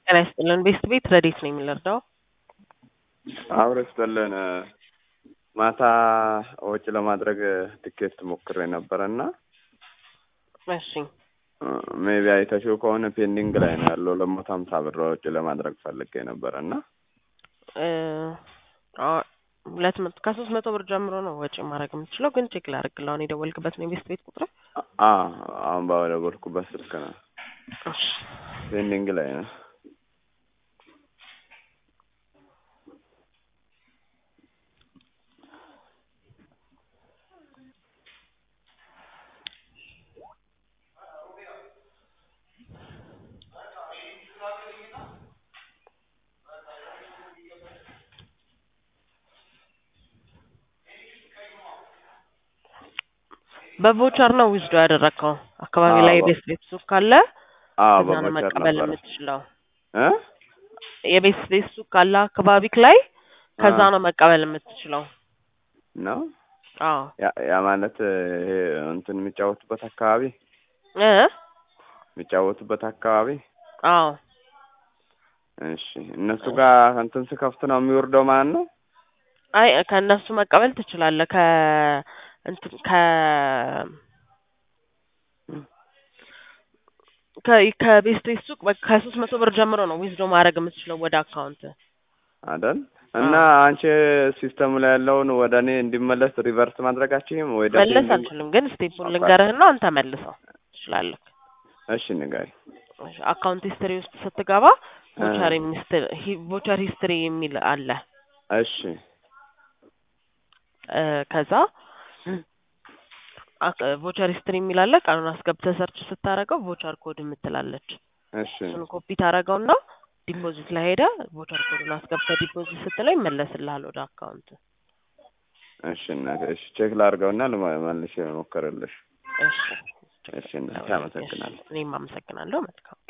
ጤና ይስጥልን። ቤስት ቤት ረዴት ነው የሚለርዳው አብረ ስጠለን ማታ ወጪ ለማድረግ ትኬት ሞክሬ ነበረ እና እሺ ሜቢ አይተሽው ከሆነ ፔንዲንግ ላይ ነው ያለው። ለሞት ሀምሳ ብር ወጪ ለማድረግ ፈልጌ ነበረ እና እ አ- ሁለት መቶ ከሶስት መቶ ብር ጀምሮ ነው ወጪ ማድረግ የምትችለው። ግን ቼክ ላድርግልህ። አሁን የደወልክበት ነው የቤስት ቤት ቁጥር? አ አሁን ባደወልኩበት ስልክ ነው እሺ ፔንዲንግ ላይ ነው። በቮቸር ነው ዊዝዶ ያደረግከው። አካባቢ ላይ አዎ። የቤስት ቤት ሱቅ ካለ አዎ ከዛ ነው በቦቸር መቀበል ነበረ የምትችለው። እ የቤስት ቤት ሱቅ ካለ አካባቢክ ላይ ከዛ አ- ነው መቀበል የምትችለው። ነው አዎ ያ ያ ማለት ይሄ እንትን የሚጫወቱበት አካባቢ እ የሚጫወቱበት አካባቢ አዎ እሺ እነሱ ጋር እንትን ስከፍት ነው የሚወርደው ማለት ነው። አይ ከእነሱ መቀበል ትችላለህ። ከ እንትን ከ ከ ከቤስት ቤት ሱቅ በቃ ከሶስት መቶ ብር ጀምሮ ነው ዊዝዶ ማድረግ የምትችለው ወደ አካውንት። አይደል እና አንቺ ሲስተሙ ላይ ያለውን ወደ እኔ እንዲመለስ ሪቨርስ ማድረጋችሁም ወይ ደግሞ መለስ እንዲ- አልችልም፣ ግን ስቴፑን ኦኬ። ልንገርህና አንተ መልሰው ትችላለህ። እሺ ንገሪ። እሺ፣ አካውንት ሂስትሪ ውስጥ ስትገባ ቮቸር ሚስትር ቮቸር ሂስትሪ የሚል አለ። እሺ እ ከዛ ቮቸር ሂስትሪ የሚል አለ። ቀኑን አስገብተህ ሰርች ስታደርገው ቮቸር ኮድ የምትላለች እሺ እሱን ኮፒ ታደርገውና ዲፖዚት ላይ ሄደ ቮቸር ኮዱን አስገብተህ ዲፖዚት ስትለው ይመለስልሃል ወደ አካውንት። እሺ እናቴ እሺ ቼክ ላድርገውና ልመ- መልሼ እሞክርልሽ። እሺ እሺ እናቴ አመሰግናለሁ። እኔም አመሰግናለሁ። መልካም